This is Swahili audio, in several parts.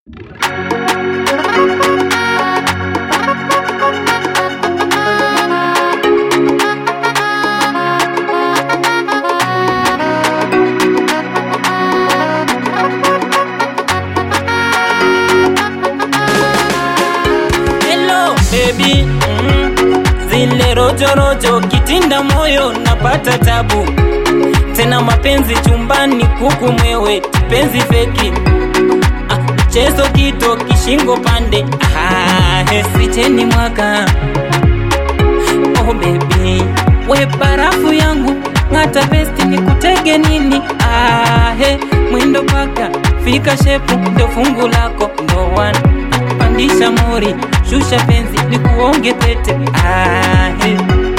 Hello baby mm. Zile rojorojo kitinda moyo napata tabu tena mapenzi chumbani kuku mwewe penzi feki ah, mchezo kito kishingo pande ah, hesicheni mwaka oh baby we barafu yangu ng'ata besti ni kutege nini ah, he, mwindo paka fika shepu ndo fungu lako ndo wana pandisha mori shusha penzi ni kuonge pete ah, he.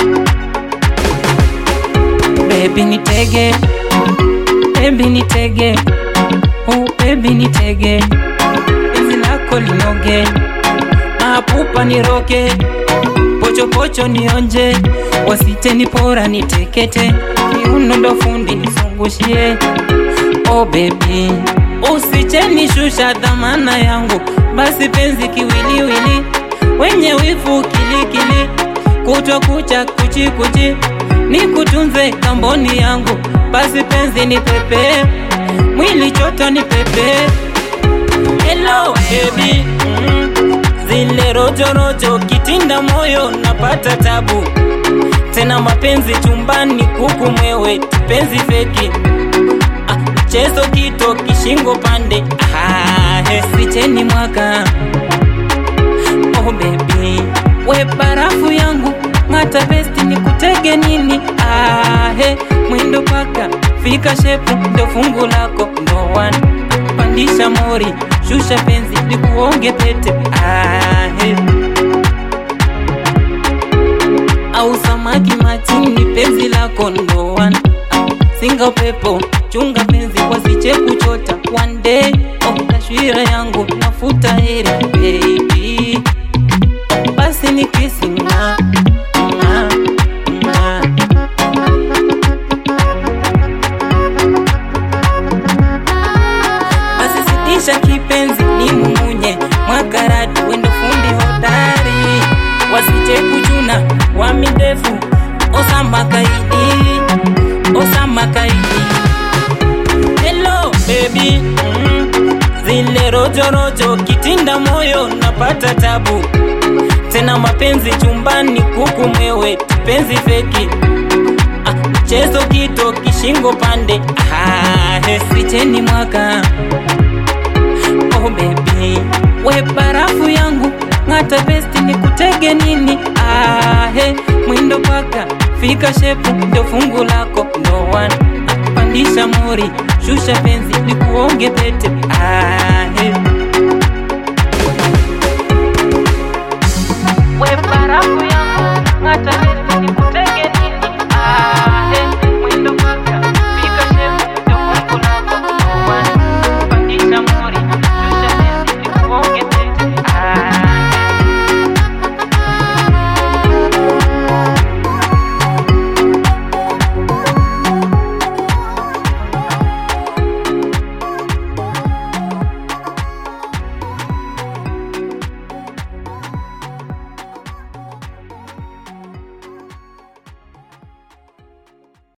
Baby nitege, baby nitege, oh baby nitege, penzi lako linoge, mapupa niroge, pocho pocho nionje, wasite nipora nitekete, kiuno ndo fundi nisungushie, oh baby usiche nishusha dhamana yangu, basi penzi kiwiliwili, wenye wivu kilikili, kutwa kucha kuchi kuchi nikutunze kamboni yangu, basi penzi ni pepe, mwili choto ni pepe. Hello baby, mm. zile rojorojo kitinda moyo napata tabu tena mapenzi chumbani kuku mwewe penzi feki ah, mchezo kito kishingo pande ah, hesicheni mwaka oh baby we barafu yangu ng'ata besti ni kutege nini ahe mwindo paka fika shepu ndo fungu lako ndo wana pandisha mori shusha penzi ni kuonge pete ahe au samaki matini penzi lako ndo wana singa upepo chunga penzi wasiche kuchota one day oh, taswira yangu nafuta heri baby basi ni kisi nga nga nga basi sitisha kipenzi ni mumunye mwakarati wendo fundi hodari wasije kuchuna wami ndefu osama kaidi osama kaidi hello baby mm. zile rojorojo kitinda moyo napata tabu tena mapenzi chumbani kuku mwewe penzi feki ah, mchezo kito kishingo pande ah, hesicheni mwaka oh baby we barafu yangu ng'ata besti ni kutege nini ah, he, mwindo paka fika shepu ndo fungu lako ndo wana ah, pandisha mori shusha penzi ni kuonge pete ah,